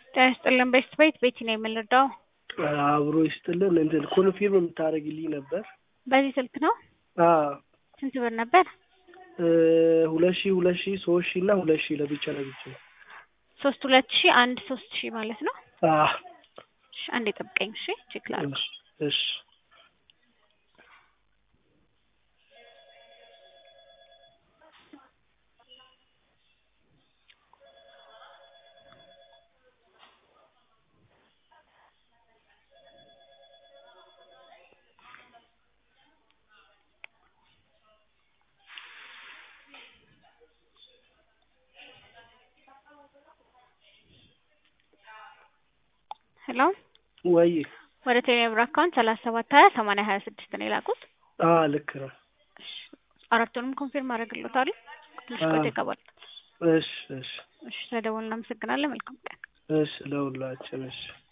ጤና ይስጥልን ቤስት ቤት ቤቲ ነው የምንረዳው። አብሮ ይስጥልን። እንትን ኮንፊርም የምታደርግልኝ ነበር። በዚህ ስልክ ነው። አዎ ስንት ብር ነበር? ሁለት ሺህ ሁለት ሺህ ሶስት ሺህ እና ሁለት ሺህ ለብቻ ለብቻ። ሶስት ሁለት ሺህ አንድ ሶስት ሺህ ማለት ነው። አዎ እሺ አንዴ ጠብቀኝ። እሺ ቼክ ላድርግ። እሺ እሺ ሄሎ ወይ ወደ ቴሌብር አካውንት ሰላሳ ሰባት ሀያ ሰማንያ ሀያ ስድስት ነው የላኩት። አዎ ልክ ነው። እሺ አራቱንም ኮንፊርም አደርግልዎታለሁ። ትንሽ ቆይቶ ይገባል። እሺ እሺ እሺ ስለደወልን እናመሰግናለን። መልካም ቀን። እሺ ለሁላችን እሺ